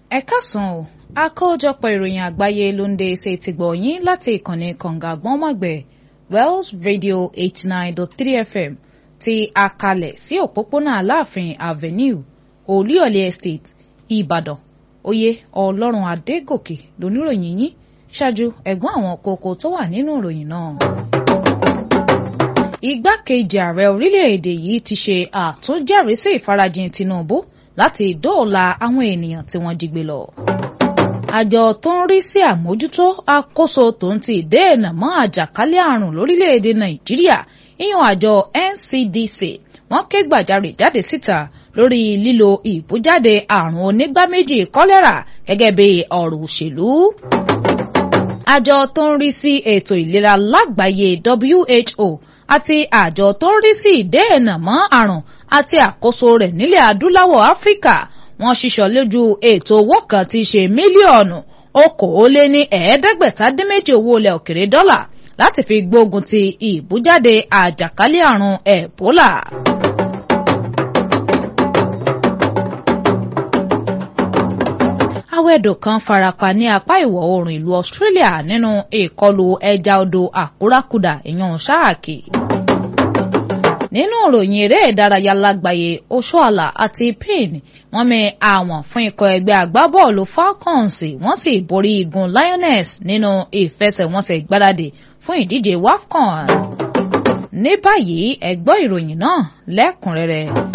ẹ káàsán o àkójọpọ̀ ìròyìn àgbáyé ló ń dé ṣe ti gbọ̀ yín láti ìkànnì kànga gbọ́nmọ̀gbẹ̀ Wells Radio eighty nine dot three FM ti àkàlẹ̀ sí òpópónà Aláàfin Avenue Olúyọ̀lé Estate Ìbàdàn oyè Ọlọ́run Adégòkè lóníròyìn yín ṣáájú ẹ̀gbọ́n àwọn kókó tó wà nínú ìròyìn náà. Igbákejì ààrẹ orílẹ̀-èdè yìí ti ṣe àtúnjẹ́rìísí ìfarajìn Tinubu láti dóòlà àwọn ènìyàn tí wọ́n jí gbé lọ. Àjọ tó ń rí sí àmójútó àkóso tó ń ti dènà mọ́ àjàkálẹ̀ àrùn lórílẹ̀-èdè Nàìjíríà ìyẹn àjọ NCDC wọ́n ké gbàjarè jáde síta lórí lílo ìbújáde àrùn onígbá méjì kọ́lẹ́rà gẹ́gẹ́ bí ọ̀rọ̀ òṣèlú. Àjọ tó ń rí sí ètò ìlera lágbàáyé WHO àti àjọ tó ń rí sí ìdènà mọ́ àrùn àti àkóso rẹ̀ nílẹ̀ adúláwọ̀ Áfíríkà wọ́n ṣiṣọ́ lójú ètò owó kan tí í ṣe mílíọ̀nù okòóléní ẹ̀ẹ́dẹ́gbẹ̀ta dín méjì owó ilẹ̀ òkèrè dọ́là láti fi gbógun ti ìbújáde àjàkálẹ̀ àrùn Ẹ̀bólà. awẹ́dò kan farapa ní apá ìwọ̀ oòrùn ìlú Australia nínú ìkọlù ẹja odò àkúrákudà ìyàn sáàkì. nínú ìròyìn eré ìdárayá lágbàáyé Oshoala àti Payne wọ́n mì àwọn fún ikọ̀ ẹgbẹ́ agbábọ́ọ̀lù Falcons wọ́n sì borí igun Lioness nínú ìfẹsẹ̀wọnsẹ̀ ìgbáradì fún ìdíje WAFCON. ní báyìí ẹ gbọ́ ìròyìn náà lẹ́kùnrẹ́rẹ́.